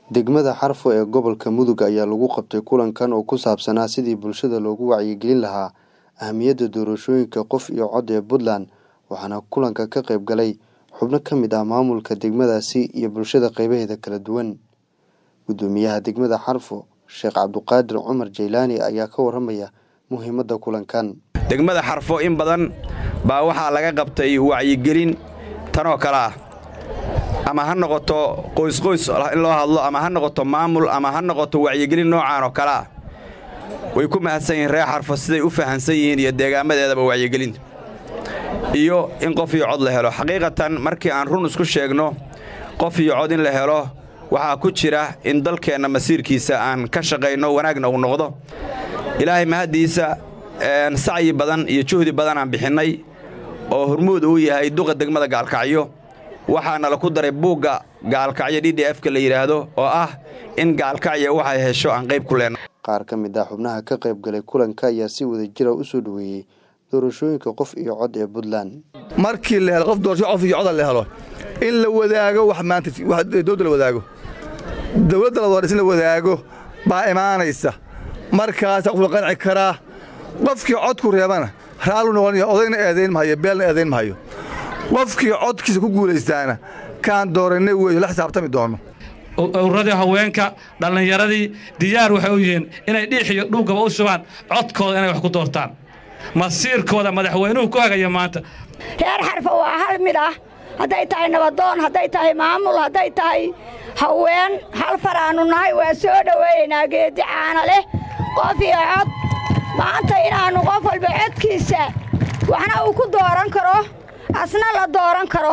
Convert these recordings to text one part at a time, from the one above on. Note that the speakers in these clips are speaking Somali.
Degmada Xarfo ee gobolka Mudug ayaa lagu qabtay kulankan oo ku saabsanaa sidii bulshada loogu wacyigelin lahaa ahmiyadda doorashooyinka qof iyo cod ee Puntland waxaana kulanka ka qayb galay xubno ka mid ah maamulka degmadaasi iyo bulshada qaybaheeda kala duwan gudoomiyaha degmada Xarfo Sheekh Cabduqaadir Cumar Jeylaani ayaa ka waramaya muhiimadda kulankan degmada xarfo in badan baa waxaa laga qabtay wacyigelin tanoo kale ah ama ha noqoto qoysqoys in loo hadlo ama ha noqoto maamul ama ha noqoto wacyigelin noocaan oo kale ah way ku mahadsan yihiin reer xarfo siday u fahansan yihiin iyo deegaamadeedaba wacyigelinta iyo in qof iyo cod la helo xaqiiqatan markii aan run isku sheegno qof iyo cod in la helo waxaa ku jira in dalkeenna masiirkiisa aan ka shaqayno wanaagna uu noqdo ilaahay mahaddiisa sacyi badan iyo juhdi badan aan bixinnay oo hormuud uu yahay duqa degmada gaalkacyo waxaana la ku daray buugga gaalkacyo d d f-ka la yidhaahdo oo ah in gaalkacyo waxay hesho aan qayb ku leenna qaar ka mid ah xubnaha ka qayb galay kulanka ayaa si wada jira u soo dhoweeyey doorashooyinka qof iyo cod ee puntland markii la helo qof doorasho qof iyo coda la helo in la wadaago wax maanta dowladda la wadaago dowladda la dooraysa in la wadaago baa imaanaysa markaasa qof la qanci karaa qofkii codku reebana raallu noqonaya odayna eedayn mahayo beelna eedayn mahayo qofkii codkiisa ku guulaystaana kaan doorannay weeyo la xisaabtami doono owradii haweenka dhallinyaradii diyaar waxay u yihiin inay dhiix iyo dhuugaba u shubaan codkooda inay wax ku doortaan masiirkooda madaxweynuhu ku hagaya maanta reer xarfa waa hal mid ah hadday tahay nabadoon hadday tahay maamul hadday tahay haween hal faraannu nahay waa soo dhoweeyaynaa geeddi caana leh qof iyo cod maanta inaannu qof walba codkiisa waxna uu ku dooran karo asna la dooran karo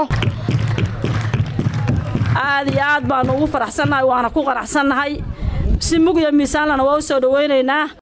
aad iyo aad baannu ugu faraxsannahay waana ku qanacsannahay si mug iyo miisaanlana waa u soo dhowaynaynaa